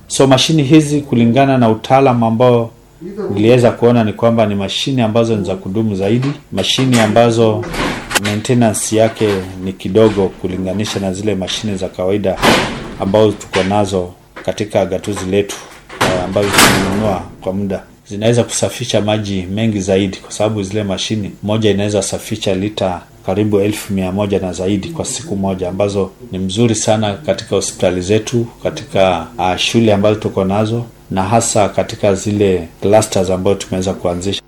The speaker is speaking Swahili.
So mashini hizi kulingana na utaalam ambao niliweza kuona ni kwamba ni mashini ambazo ni za kudumu zaidi, mashini ambazo maintenance yake ni kidogo kulinganisha na zile mashine za kawaida ambazo tuko nazo katika gatuzi letu uh, ambazo tumenunua kwa muda zinaweza kusafisha maji mengi zaidi, kwa sababu zile mashini moja inaweza safisha lita karibu elfu mia moja na zaidi kwa siku moja, ambazo ni mzuri sana katika hospitali zetu, katika uh, shule ambazo tuko nazo na hasa katika zile clusters ambazo tumeweza kuanzisha.